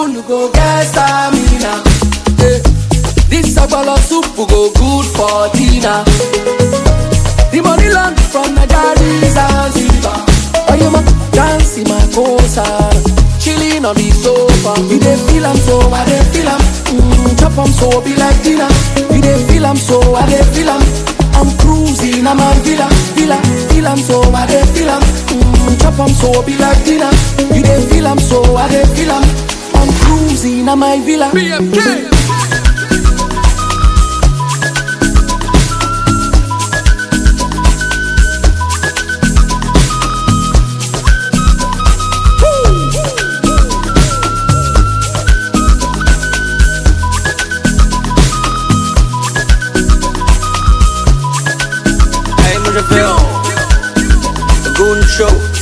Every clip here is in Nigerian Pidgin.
full, you go get stamina. Eh, This sagbolo soup go good for dinner. The money land from Nigeria Zanzibar. Oh, you ma dance in my cosa, chilling on the sofa. You dey feel am so, I dey feel am. Mm, chop am so, be like dinner. You dey feel am so, I dey feel am. I'm cruising, I'm a villa, villa, feel am so, I dey feel am. Mm, chop am so, be like dinner. You dey feel am so, I dey feel am. I'm cruising, I'm my villa. BMK. Hey, moi je fais un Goon Show.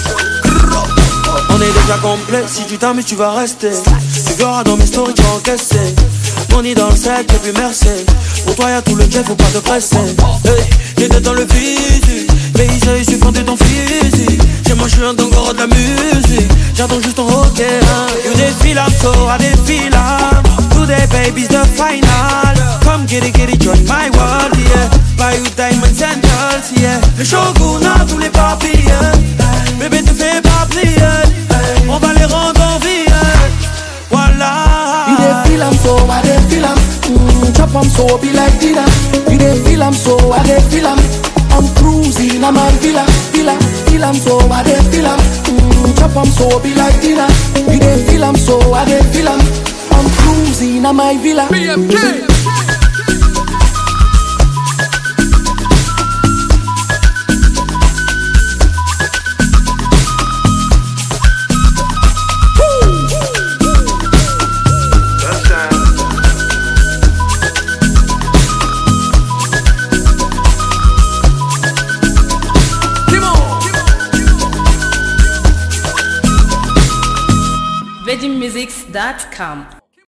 On est déjà complet, si tu t'amuses tu vas rester Tu verras dans mes stories tu vas encaisser Money dans le sac et puis merci Pour toi y'a tout le jet, faut pas te presser Hey, j'étais dans le physique Mais il suffit de ton physique Chez moi je suis un dongoro de la musique J'attends juste ton ok hein. You défile I'm so I défile I'm Today baby's the final Come get it, get it, join my world, yeah Buy you diamonds and girls, yeah Le shogun a tous les papiers Bébé te fais pas plier On va les rendre en vie, voilà You dey feel am so, I dey feel am. Mm, chop am so, be like dinner. You dey feel am so, I dey feel am. I'm cruising, I'm a villa, villa, feel am so, I dey feel am. Mm, chop am so, be like dinner. You dey feel am so, I dey feel am. I'm cruising, I'm my villa. BMK. VeggieMusics.com